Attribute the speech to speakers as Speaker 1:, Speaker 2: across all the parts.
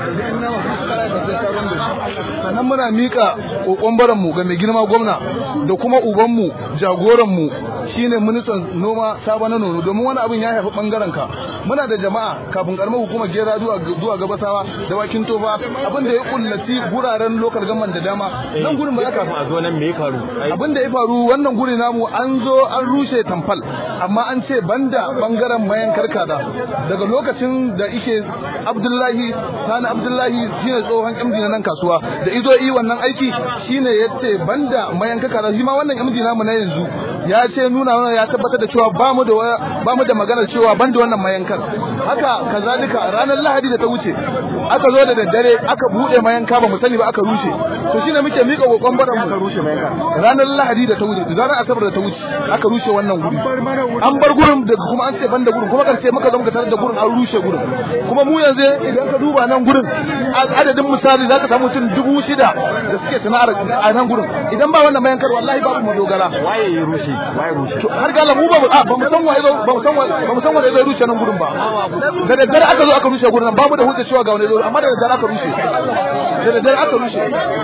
Speaker 1: sannan muna mika kokon baran mu ga mai girma gwamna da kuma uban mu jagoran mu shine ministan noma saba na nono domin wani abin ya haifi bangaren ka muna da jama'a kafin karamar hukumar gera zuwa zuwa gabasawa da wakin tofa abin da ya kullaci guraren lokal gaman da dama nan gurin ba ya
Speaker 2: kafin a zo nan me ya faru
Speaker 1: abin da ya faru wannan guri namu an zo an rushe tamfal amma an ce banda bangaren mayan karkada daga lokacin da ike abdullahi sani abdullahi shine tsohon md na nan kasuwa da izo yi wannan aiki shine ya ce banda mayan karkada shi ma wannan md namu na yanzu ya ce nuna mana ya tabbatar da cewa ba mu da ba mu da maganar cewa banda wannan mayankar haka kazalika ranar lahadi da ta wuce aka zo da daddare aka bude mayanka ba mu sani ba aka rushe to shine muke mika kokon baran mu
Speaker 2: rushe mayanka
Speaker 1: ranar lahadi da ta wuce ranar asabar da ta wuce aka rushe wannan guri an bar gurin da kuma an ce banda gurin kuma karshe muka zo muka tarar da gurin an rushe gurin kuma mu yanzu idan ka duba nan gurin adadin misali za ka samu mutum dubu shida da suke sana'ar a nan gurin idan ba wannan mayankar wallahi babu mu dogara
Speaker 2: waye ya rushe waye rushe
Speaker 1: to har ga mu ba ba mu san waye ba mu san ba mu san waye zai rushe nan gurin ba da daddare aka zo aka rushe gurin nan babu da hujja cewa ga wani zo amma da daddare aka rushe da daddare aka rushe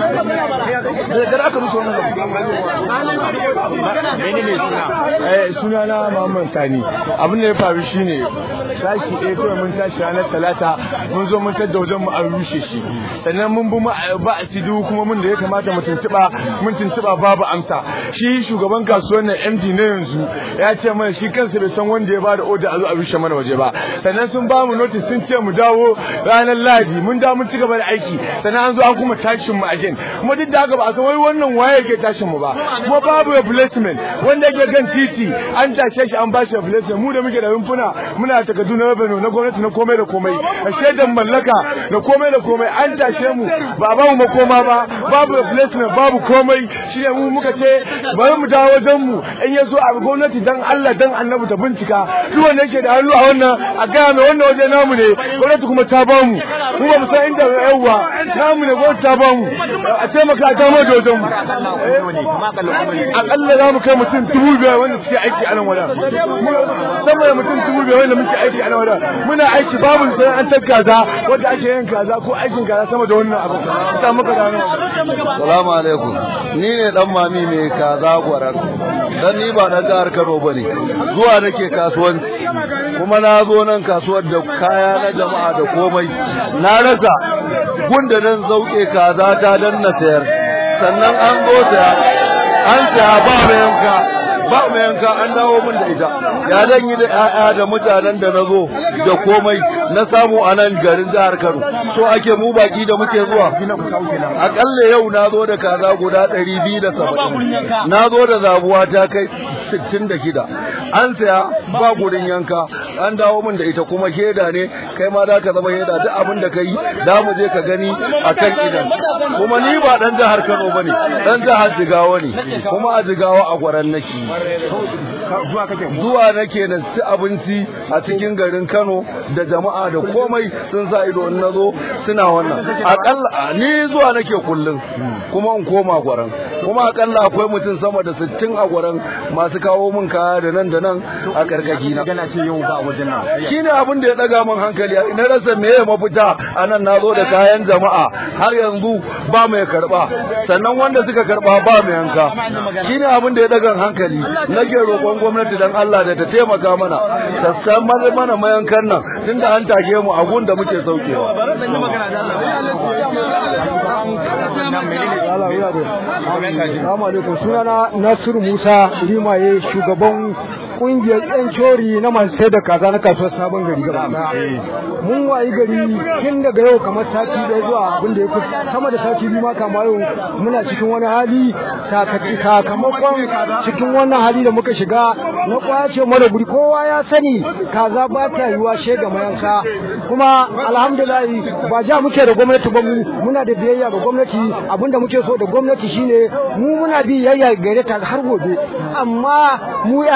Speaker 1: da daddare aka rushe wannan
Speaker 2: menene suna
Speaker 3: eh suna na Muhammad Sani abin da ya faru shine sashi ɗaya kawai mun tashi ranar talata mun zo mun tadda wajen mu an rushe shi sannan mun bi ba a tidu kuma mun da ya kamata mu tuntuɓa mun tuntuɓa babu amsa shi shugaban kasuwar nan MD na yanzu ya ce mana shi kansa bai san wanda ya ba da oda a zo a rushe mana waje ba sannan sun ba mu notice sun ce mu dawo ranar Lahadi mun dawo mun ci gaba da aiki sannan an zo an kuma tashin mu again kuma duk da haka ba a san wai wannan waye yake tashin mu ba kuma babu replacement wanda yake gan titi an tashe shi an bashi replacement mu da muke da rumfuna muna da takardu na revenue na gwamnati na komai da komai a shaidan mallaka na komai da komai an tashe mu ba ba mu makoma ba babu replacement babu komai shine mu muka ce bari mu dawo wajen mu in ya zo a gwamnati dan Allah dan annabi ta bincika duk wanda yake da hannu a wannan a gaya mai wannan waje namu ne gwamnati kuma ta ba mu mu ba mu san inda yawwa namu ne gwamnati ta ba mu a taimaka a dama da wajen mu akalla za mu kai mutum dubu biyar wanda suke aiki a nan wadan sama da mutum dubu biyar wanda muke aiki a nan wadan muna aiki babu sana'antar kaza wanda ake yin kaza ko aikin kaza sama da wannan abu ta muka gano
Speaker 1: Salamu alaikum. Ni ne dan mami mai kaza gwarar. Dan ni ba dan jihar Kano bane. Zuwa nake kasuwanci. Kuma na zo nan kasuwar da kaya na jama'a da komai. Na rasa gunda nan zauke kaza ta dan na sayar. Sannan an zo saya. An saya ba mai yanka. ba mai yanka an dawo min da ita ya zan yi da ƴaƴa da mutanen da na zo da komai na samu a nan garin jihar Kano so ake mu baki da muke zuwa akalla yau na zo da kaza guda ɗari biyu da saba'in na zo da zabuwa ta kai sittin da shida an saya ba gurin yanka an dawo min da ita kuma shaida ne kai ma za ka zama shaida duk abin da ka yi da mu je ka gani a kan idan kuma ni ba ɗan jihar Kano ba ne ɗan jihar Jigawa ne kuma a Jigawa a gwaran nake zuwa nake na ci abinci a cikin garin Kano da jama'a da komai sun sa ido in nazo suna wannan akalla ni zuwa nake kullum kuma in koma gwaran kuma akalla akwai mutum sama da 60 a gwaran masu kawo min kaya da nan da nan a karkaki na
Speaker 2: gana ce yau ba wajen nan
Speaker 1: shine abin da ya daga min hankali na rasa meye mafita anan nazo da kayan jama'a har yanzu ba mai karba sannan wanda suka karba ba mai yanka shine abin da ya daga hankali nake roƙon gwamnati dan Allah da ta taimaka mana ta san mana mayankan nan tunda an take mu a gun da muke saukewa
Speaker 3: Assalamu alaikum sunana Nasiru Musa Limaye shugaban kungiyar yan cori na masu sai da kaza na kasuwar sabon gari gaba mun wayi gari tun daga yau kamar sati ɗaya zuwa abin da ya fi sama da sati biyu ma kama yau muna cikin wani hali sakamakon cikin wannan hali da muka shiga na kwace mara guri kowa ya sani kaza ba ta yiwa shega mayanka kuma alhamdulillah ba ja muke da gwamnati ba mu muna da biyayya ga gwamnati abinda muke so da gwamnati shine mu muna biyayya gare ta har gobe amma mu ƴaƴan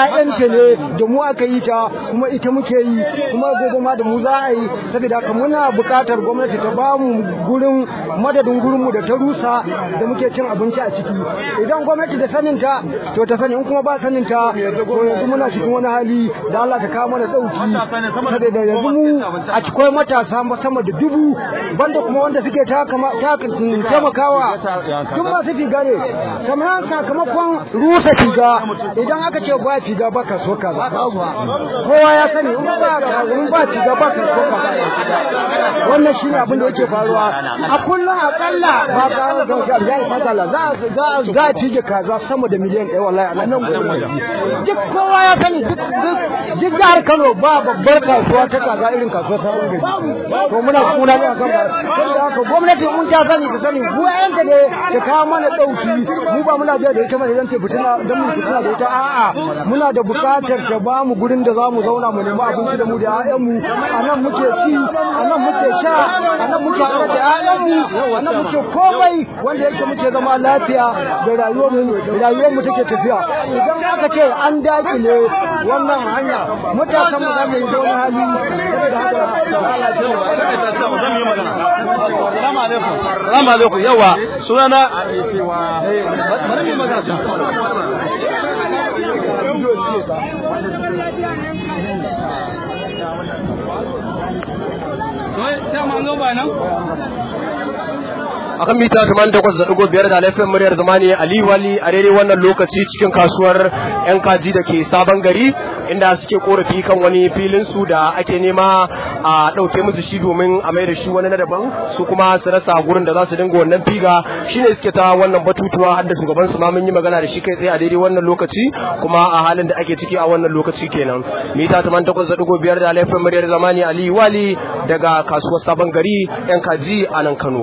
Speaker 4: ne da mu aka yi ta kuma ita muke yi kuma gobe ma da mu za a yi saboda haka muna buƙatar gwamnati ta ba mu gurin madadin gurin mu da ta rusa da muke cin abinci a ciki idan gwamnati da sanin ta to ta sani in kuma ba sanin ta to yanzu muna cikin wani hali da Allah ta kawo mana dauki saboda yanzu mu a cikin matasa sama da dubu banda kuma wanda suke ta taimakawa tun masu figa ne kamar sakamakon rusa figa idan aka ce ba figa ba ka so kaza kowa ya sani in ba in ba figa ba ka so kaza wannan shi ne abin da yake faruwa a kullum akalla ba ka ga ga fasala za za za fige kaza sama da miliyan ɗaya wallahi a nan gurin duk kowa ya sani duk duk jihar Kano ba babbar kasuwa ta kaza irin kasuwa sabon gari to muna kuna ne akan ba saboda haka gwamnati mun ta sani ta sani mu ayanta ne ta kawo mana dauki mu ba muna jiya da ita mai zance fitina dan mu fitina da ita a'a muna da bukatar ta ba mu gurin da zamu zauna mu nemi abinci da mu da ƴaƴan mu anan muke ci anan muke sha anan muke haɗa da ƴaƴan mu anan muke komai wanda yake muke zama lafiya da rayuwar mu rayuwar mu take tafiya idan aka ce an dakile wannan hanya mutasan mu za mu yi da wani hali saboda haka Allah ya
Speaker 1: Salamu alaikum. Salamu alaikum. Yawa sunana bari mu magana.
Speaker 5: akan mita 88.5 da laifin muryar zamani Ali Wali a daidai wannan lokaci cikin kasuwar 'yan kaji da ke sabon gari inda suke korafi kan wani filin su da ake nema a ɗauke musu shi domin a mai da shi wani na daban su kuma su rasa gurin da za su dinga wannan figa shine suke ta wannan batutuwa har da shugaban su ma mun yi magana da shi kai tsaye a daidai wannan lokaci kuma a halin da ake ciki a wannan lokaci kenan mita 88.5 da laifin muryar zamani Ali Wali daga kasuwar sabon gari 'yan kaji a nan Kano.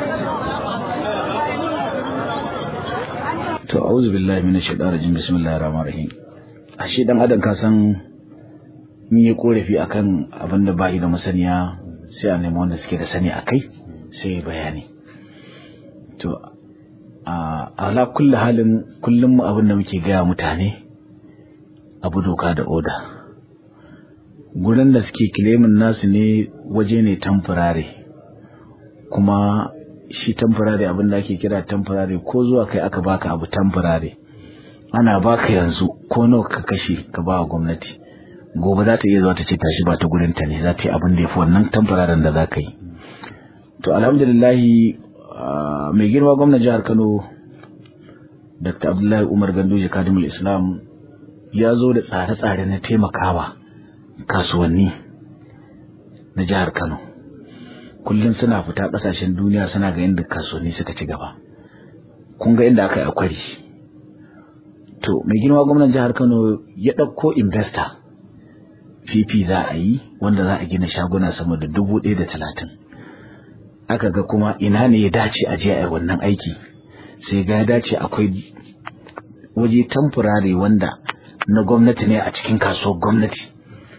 Speaker 6: to auzu billahi minash shaitanir rajim bismillahir rahmanir rahim ashe dan adam ka san in yi korafi akan abin da bai da masaniya sai a nemi wanda suke da sani akai sai ya bayani to a ala kulli halin kullum mu abin da muke gaya mutane abu doka da oda gurin da suke kilemin nasu ne waje ne temporary kuma shi temporary abin da ake kira temporary ko zuwa kai aka baka abu temporary ana baka yanzu ko nawa ka kashe ka ba wa gwamnati gobe za ta iya zuwa ta ce tashi ba ta gurin ta ne za ta yi abin da ya fi wannan temporary da za ka yi to alhamdulillah mai girma gwamnan jihar Kano Dr. Abdullahi Umar Ganduje Kadimul Islam ya zo da tsare-tsare na taimakawa kasuwanni na jihar Kano kullum suna fita kasashen duniya suna ga inda kasuwanni suka ci gaba kun ga inda aka yi akwari to mai girma gwamnan jihar Kano ya ɗauko investor fifi za a yi wanda za a gina shaguna sama da dubu ɗaya da talatin aka ga kuma ina ne ya dace a je a yi wannan aiki sai ga ya dace akwai waje tamfurare wanda na gwamnati ne a cikin kasuwar gwamnati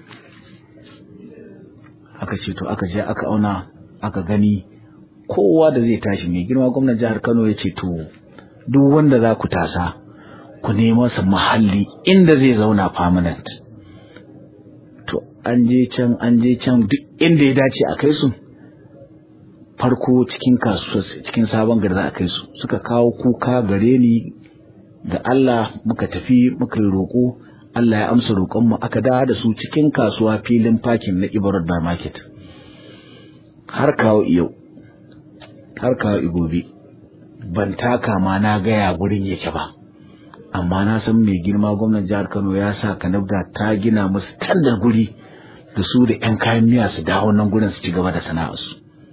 Speaker 6: aka ce to aka je aka auna aka gani kowa da zai tashi mai girma gwamnan jihar Kano ya ce to duk wanda za ku tasa ku nemo sa muhalli inda zai zauna permanent to an je can an je can duk inda ya dace a kai su farko cikin kasuwa cikin sabon gari za a kai su suka kawo kuka gare ni da Allah muka tafi muka yi roƙo Allah ya amsa roƙonmu aka dawo da su cikin kasuwa filin parking na Ibarat Bar Market har kawo yau har kawo igobe ban taka ma na gaya gurin yake ba amma na san mai girma gwamnan jihar Kano ya sa Kanabda ta gina musu tandar guri da su da 'yan kayan miya su dawo nan gurin su ci gaba da sana'arsu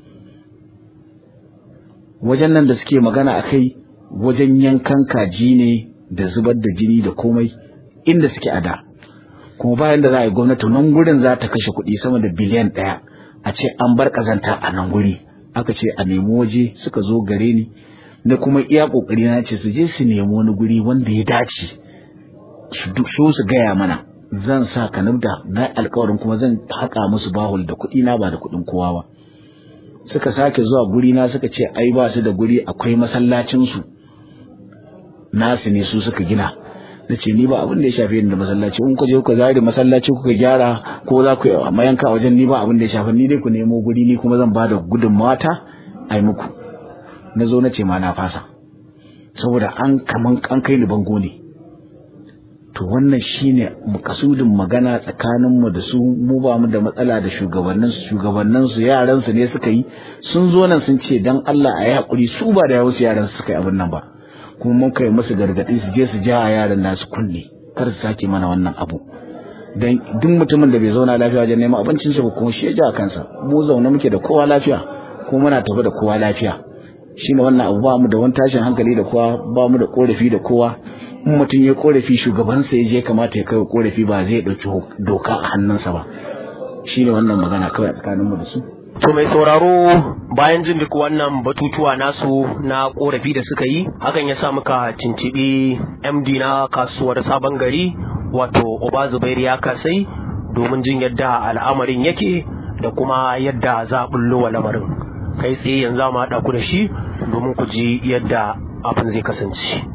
Speaker 6: wajen nan da suke magana a kai wajen yankan kaji ne da zubar da jini da komai inda suke a da kuma bayan da za a yi gwamnati nan gurin za ta kashe kuɗi sama da biliyan ɗaya a ce an bar ƙazanta a nan guri aka ce a nemi waje suka zo gare ni na kuma iya ƙoƙari na ce su je su nemi wani guri wanda ya dace su su gaya mana zan sa kanabda na alkawarin kuma zan haƙa musu bahul da kuɗi na ba da kuɗin kowa ba suka sake zuwa guri na suka ce ai ba su da guri akwai masallacin su nasu ne su suka gina na ce ni ba abin da ya shafe ni da masallaci in ku je ku zari masallaci kuka gyara ko za ku yi amma yanka wajen ni ba abin da ya shafe ni dai ku nemo guri ni kuma zan ba da gudunmawa ta a yi muku na zo na ce ma na fasa saboda an kaman an kai ni bango ne to wannan shine makasudin magana tsakanin mu da su mu ba mu da matsala da shugabannin su shugabannin su yaran su ne suka yi sun zo nan sun ce dan Allah a yi hakuri su ba da yawansu yaran su suka yi abin nan ba kuma mun kai musu gargadi su je su ja a yaran nasu kunne kar su sake mana wannan abu dan duk mutumin da bai zauna lafiya wajen neman abincin sa kuma shi ya ja kansa mu zaune muke da kowa lafiya kuma muna tafi da kowa lafiya shine wannan abu ba mu da wani tashin hankali da kowa ba mu da korafi da kowa in mutum ya korafi shugabansa ya je kamata ya kai korafi ba zai dauki doka a hannunsa ba shine wannan magana kawai a tsakanin mu da su
Speaker 5: To mai sauraro bayan jin duk wannan batutuwa nasu na korafi da suka yi hakan ya sa muka cincibi MD na kasuwar sabon gari wato Oba Zubairu ya kasai domin jin yadda al'amarin yake da kuma yadda za a bullo wa lamarin kai tsaye yanzu ma haɗa ku da shi domin ku ji yadda abin zai kasance.